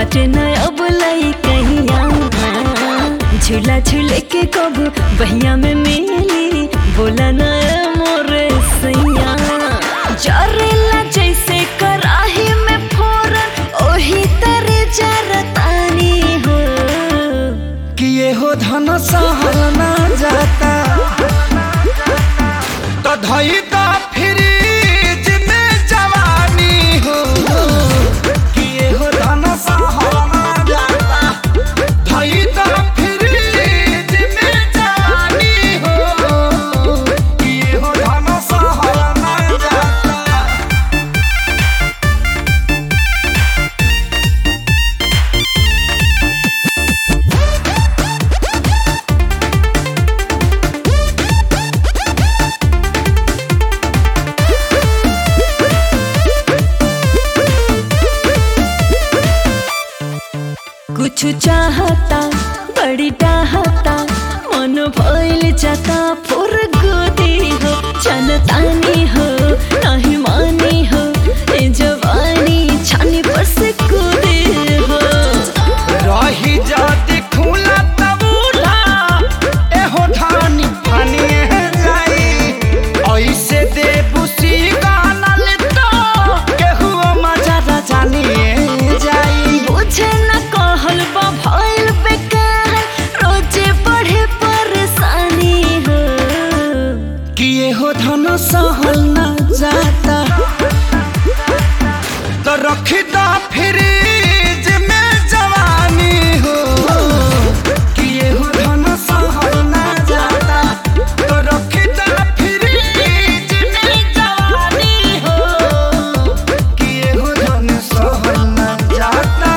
बाटे न अब लाई कहिया झूला झूले के कब बहिया में मिली बोला न मोरे सैया जरेला जैसे कराही में फोरन ओही तरे जरतानी हो कि ये हो धन सहल ना जाता तो धई दा फ्रिज में जवानी हो कि ये हो धन सहल ना जाता धई दा फ्रिज में जवानी हो कि ये हो धन सहल ना जाता कुछ चाहता बड़ी चाहता मन भइल जाता फुर गोदी हो चलतानी हो नहीं मानी हो ए जवानी छानी पर से कूदे हो रही जाती खुला तबूला एहो धानी फानी जाई ऐसे दे बुसी गानल तो केहू मजा जानी जाई बुझे न कहल बा भइल बेकार रोजे बढ़े परेशानी हो कि एहो धन सहल न जाता तो रखी दा फ्रिज में जवानी हो कि एहो धन सहल न जाता तो रखी दा फ्रिज में जवानी हो कि एहो धन सहल न जाता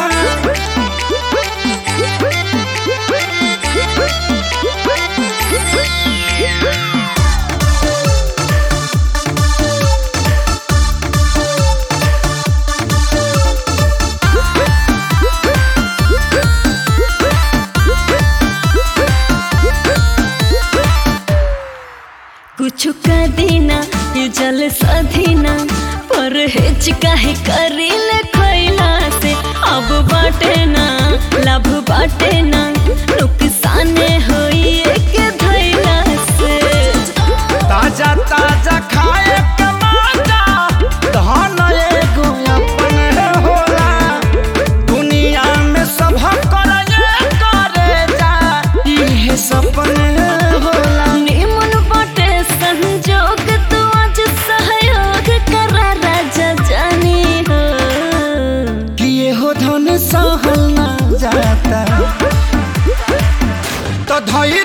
कुछ का देना ये जल सधीना पर हेच काहे करिल खैला से अब बाटे ना लाभ बाटे ना नुकसान होई एक धैला से ताजा ताजा खाए के माजा धन एगो अपन होला दुनिया में सब करे करे जा इहे सपन होला निमन बाटे संजोग तू आज सहयोग करा राजा जानी हो कि ये हो धन सहल ना जाता तो धई